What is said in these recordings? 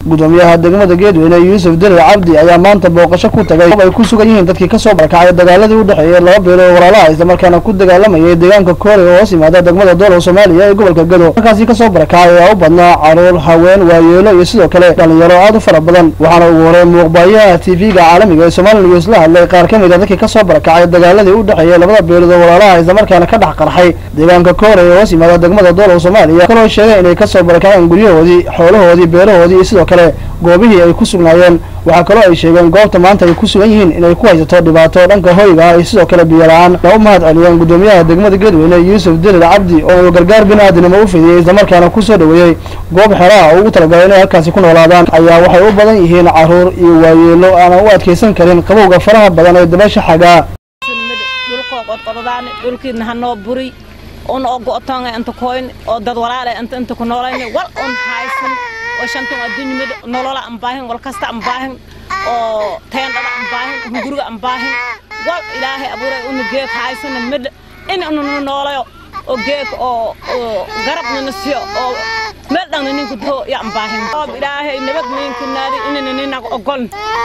gudoomiyaha degmada geedweyne yuusuf dirir cabdi ayaa maanta booqasho ku tagay goob ay ku sugan yihiin dadkii kasoo barakacay dagaaladii u dhexeeyay laba beelood walaalaha islamarkaana ku dagaalamayay deegaanka koore oo hoos yimaada degmada doolow soomaaliya ee gobolka gado halkaasi kasoo barakacay ayaa u badnaa caruur haween waayeelo iyo sidoo kale dhalinyaro aad u fara badan waxaana ugu horey muuqbaayaha tv-ga caalamiga ee somali news la hadlay qaar ka mid a dadkii kasoo barakacay dagaaladii u dhexeeyay labada beelood oo walaalaha islamarkaana ka dhex qarxay deegaanka koore ee hoos yimaada degmada doolow soomaaliya kaloo sheegay inay kasoo barakaceen guryahoodii xoolahoodii beerahoodii iyo sidoo kale goobihii ay ku sugnaayeen waxaa kaloo ay sheegeen goobta maanta ay ku sugan yihiin inay ku haysato dhibaato dhanka hoyga ah iyo sidoo kale biyo la-aan na u mahad celiyeen gudoomiyaha degmada geedweyne yuusuf dirir cabdi oo uu gargaar bini-aadinimo u fidiyey islamarkaana kusoo dhoweeyey goob xeraha oo ugu talagalay inay halkaasi ku noolaadaan ayaa waxay u badan yihiin caruur iyo waayeelo aanan u adkaysan karin qabowga faraha badan ee dabaysha xagaa dhulkoo qodqododaan dhulkiidna hanoo buri un oo go'toonga inta koyn oo dad walaale inta inta ku noolayna wal un haysan oo shantan adduunyamada nolola aan baahin wal kasta aan baahin oo teendhada aan baahin hunguriga aan baahin wal ilaahay abuuray una geeg haysana midha in ununa noolayo oo geeg oo garabnana siyo oo meel dhanna ninku doo ya aan baahin hoob ilaahay nabad ninka naadi inana ninaga ogoln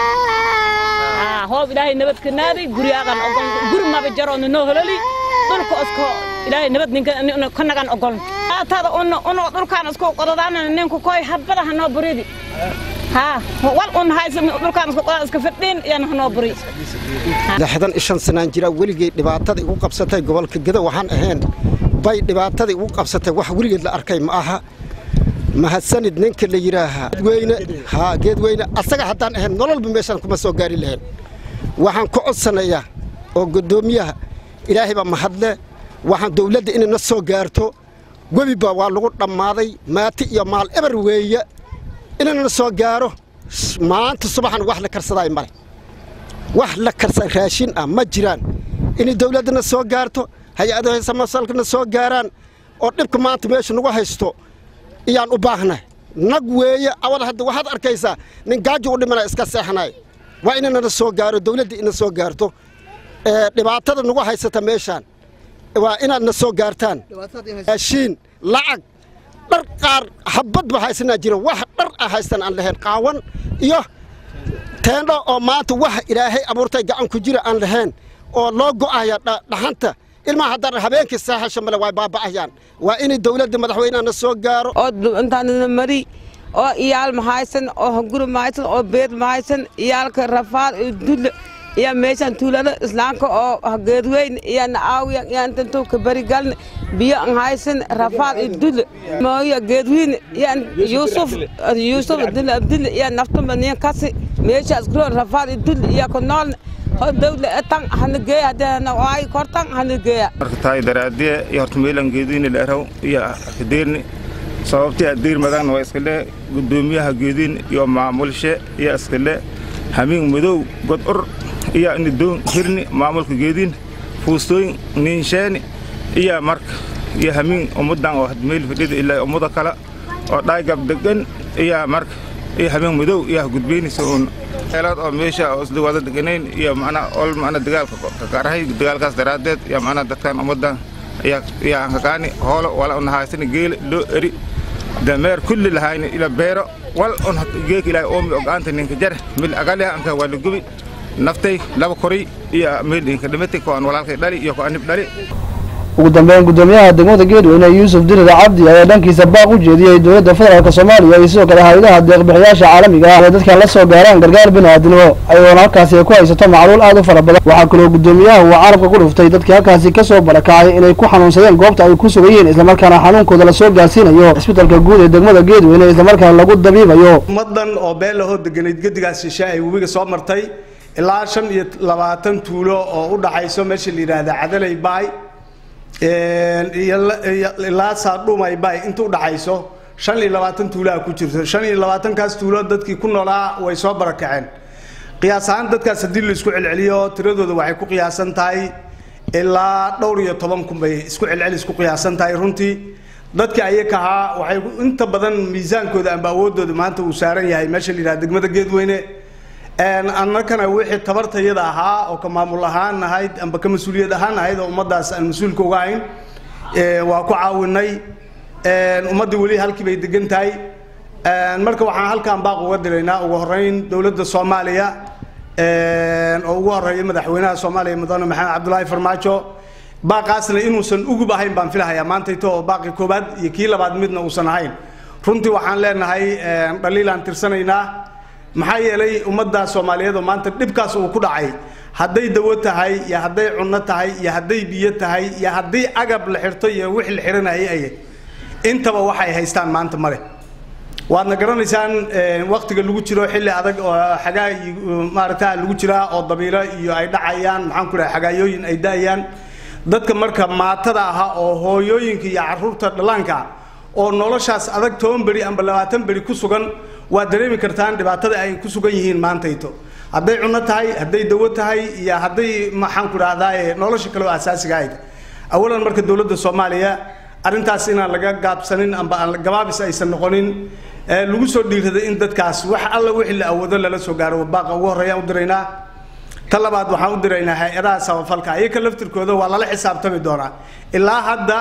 hoob ilaahay nabad ka naadi guryaagan ogol guri maba jaroona noo hololi dhulka isko ilaahay nabad ninka ka nagan ogol tada una una dhulkaan isku qodadaana ninku koy habada hanoo buridi ha wal un haysa dhulkaan isku qodada iska fadhiin iyana hanoo buri lixdan iyo shan sanaan jira weligay dhibaatada igu qabsatay gobolka geda waxaan ahayn bay dhibaatada igu qabsatay wax weligeed la arkay ma aha mahadsanid ninka la yidhaahaa geedweyne haa geedweyne asaga haddaan ahayn nololba meeshaan kuma soo gaari lahayn waxaan ku codsanayaa oo guddoomiyaha ilaahay baa mahadle waxaan dawladda inay na soo gaarto webiba waa lagu dhammaaday maati iyo maal eber weeye inayna soo gaaro maanta subaxan wax la karsadaay male wax la karsa raashin ah ma jiraan inay dawladdana soo gaarto hay-adaha samasalkana soo gaaraan oo dhibka maanta meesha nagu haysto iyaan u baahnay nag weeye awal hadda waxaad arkaysaa nin gaajo u dhimana iska seexanay waa inanana soo gaaro dawladda ina soo gaarto dhibaatada nagu haysata meeshaan waa inaad na soo gaartaan raashiin lacag dhar qaar habad ba haysanaa jira wax dhar ah haystan aan lahayn qaawan iyo teendho oo maanta wax ilaahay abuurtay gacan ku jira aan lahayn oo loo go'aya dhaxanta ilmaha haddaan habeenkii saaxasha male way baaba'ayaan waa inay dawladda madaxweynehana soo gaaro oo intaanana mari oo iyaal mahaysan oo hunguri mahaysan oo beed mahaysan iyaalka rafaad iyo dulle iyo meeshaan tuulada islaamka oo geedweyn iyo na'aawiyan iyo intantuu ka berigalne biyo an haysan rafaad iyo dulle mooya geedwiin iyo yuusuf yuusuf dulle abdulle iyo naftuma nin kasi meesha iskuroon rafaad iyo dulle iyo ku noolne dawla tan hanageeya hadana ay kortan hanageeya marka tahay daraadiye iyo horta meelan geedini dheeraw iyo kadeerni sababtii adiir madan waa iskale gudoomiyaha geedin iyo maamulshe iyo iskale hamiin madow god ur iyo nidoon hirni maamulka geedin fuustooyin niinsheeni iyo marka iyo hamiin ummadan oo meel fadhida ilaa ummada kale oo dhaygab degan iyo marka iyo hamiin madow iyo gudbeynaysa uun xeelaad oo meesha oo isla wada deganayn iyo macnaa ol macnaa dagaalka ka gaarahay dagaalkaas daraaddeed iyo macnaa dadkan ummaddan iyo iyo aan kaqaani hoolo wala un haysani geela loo eri dameer kulli lahayni ila beero wal un geek ilaahay oomi ogaanta ninka jare mil agaliha anka waa la gubi naftay laba koray iyo meel inka dhimatay ko aan walaalkay dhali iyo ko anib dhali ugu dambeyn gudoomiyaha degmada geedweyne yuusuf dirir cabdi ayaa dhankiisa baaq u jeediyey dowladda federaalk soomaaliya iyo sidoo kale hay-adaha deeqbixiyaasha caalamiga ah ee dadkan la soo gaaraan gargaar bini-aadinimo ayagoona halkaasi ay ku haysato macluul aad u fara badan waxaa kaloo gudoomiyaha uu carabka ku dhuftay dadkii halkaasi kasoo barakacay inay ku xanuunsadeen goobta ay ku sugan yihiin islamarkaana xanuunkooda lasoo gaarsiinayo cisbitalka guud ee degmada geedweyne islamarkaana lagu dabiibayo ummadan oo beel lahoo deganayd gedigaas shishe ay webiga soo martay ilaa shan iyo labaatan tuulo oo u dhaxayso meesha la yidhaahda cadalay baay ilaa saadhumay bay inta u dhaxayso shan iyo labaatan tuulaha ku jirto shan iyo labaatankaas tuulo dadkii ku noolaa way soo barakaceen qiyaas ahaan dadkaas haddii la isku celceliyo tiradooda waxay ku qiyaasan tahay ilaa dhowr iyo toban kun bay isku celcelis ku qiyaasan tahay runtii dadka ayaka ahaa waxay inta badan miisaankooda amba awoodooda maanta uu saaran yahay meesha la yidhaha degmada geedweyne annakana wixii tabartayada ahaa oo ka maamul ahaan ahayd amba ka mas-uuliyad ahaan ahayd oo ummaddaas aan mas-uulka uga ahayn waa ku caawinay ummaddii weli halkii bay degan tahay marka waxaan halkan baaq uga diraynaa ugu horeyn dowladda soomaaliya oo ugu horeeya madaxweynaha soomaaliya mudane maxamed cabdulaahi farmaajo baaqaasna inuusan ugub ahayn baan filahayaa maantayto oo baaqi koobaad iyo kii labaad midna uusan ahayn runtii waxaan leenahay dhaliilaan tirsanaynaa maxaa yeelay ummadda soomaaliyeed oo maanta dhibkaas uu ku dhacay hadday dawo tahay iyo hadday cunno tahay iyo hadday biyo tahay iyo haddii agab la xirto iyo wix la xiranayay ay intaba waxay haystaan maanta male waadna garanaysaan waktiga lagu jiro xilli adag oo xagaa maaragta lagu jiraa oo dabiilo iyo ay dhacayaan maxaan ku dhahay xagaayooyin ay da'ayaan dadka marka maatada ahaa oo hooyooyinka iyo caruurta dhallaanka oo noloshaas adag toban beri amba labaatan beri ku sugan waa dareemi kartaan dhibaatada ay ku sugan yihiin maantayto hadday cunno tahay hadday dawo tahay iyo hadday maxaan ku dhahdaa nolosha kale oo asaasiga ahayd awalan marka dowladda soomaaliya arrintaas inaan laga gaabsanin amba aan gabaabis aysan noqonin lagu soo dhiirada in dadkaas wax alla wixii la awoodo lala soo gaaro baaqa ugu horreeyaan u diraynaa ta labaad waxaan u diraynaa hay-adaha samafalka iyaka laftirkooda waa lala xisaabtami doonaa ilaa hadda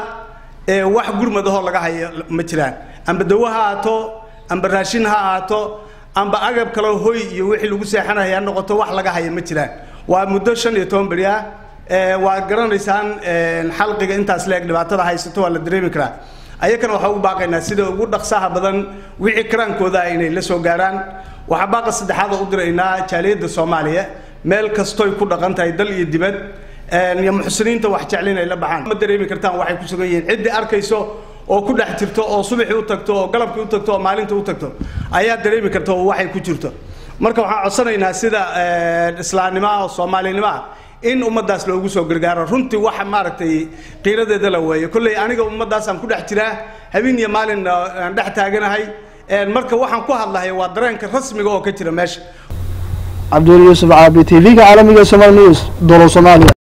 wax gurmadahoo laga hayo ma jiraan amba dawo ha ahaato amba raashin ha ahaato amba agab kaleo hoy iyo wixii lagu seexanaya ha noqoto wax laga haya ma jiraan waa muddo shan iyo toban beri ah waa garanaysaan xalqiga intaas leeg dhibaatada haysato waa la dareemi karaa ayakana waxaa ugu baaqaynaa sida ugu dhaqsaha badan wixii karaankooda inay la soo gaaraan waxaa baaqa saddexaad oo u diraynaa jaaliyadda soomaaliya meel kastoy ku dhaqan tahay dal iyo dibad iyo muxsiniinta wax jeclin ay la baxaan ma dareemi kartaan waxay ku sugan yihiin ciddii arkayso oo ku dhex jirto oo subaxii u tagto oo galabkii u tagto oo maalinta u tagto ayaa dareemi karta oo waxay ku jirto marka waxaan codsanaynaa sida islaamnimaha oo soomaalinimaha in ummadaas loogu soo gargaaro runtii waxa maaragtay qiiradeeda la weeyo kolley aniga ummadaasaan ku dhex jiraa habeen iyo maalin aan dhex taaganahay marka waxaan ku hadlahay waa dareenka rasmiga oo ka jira meesha cabdul yuusuf caabi t v-ga caalamiga somal news dolo soomaaliya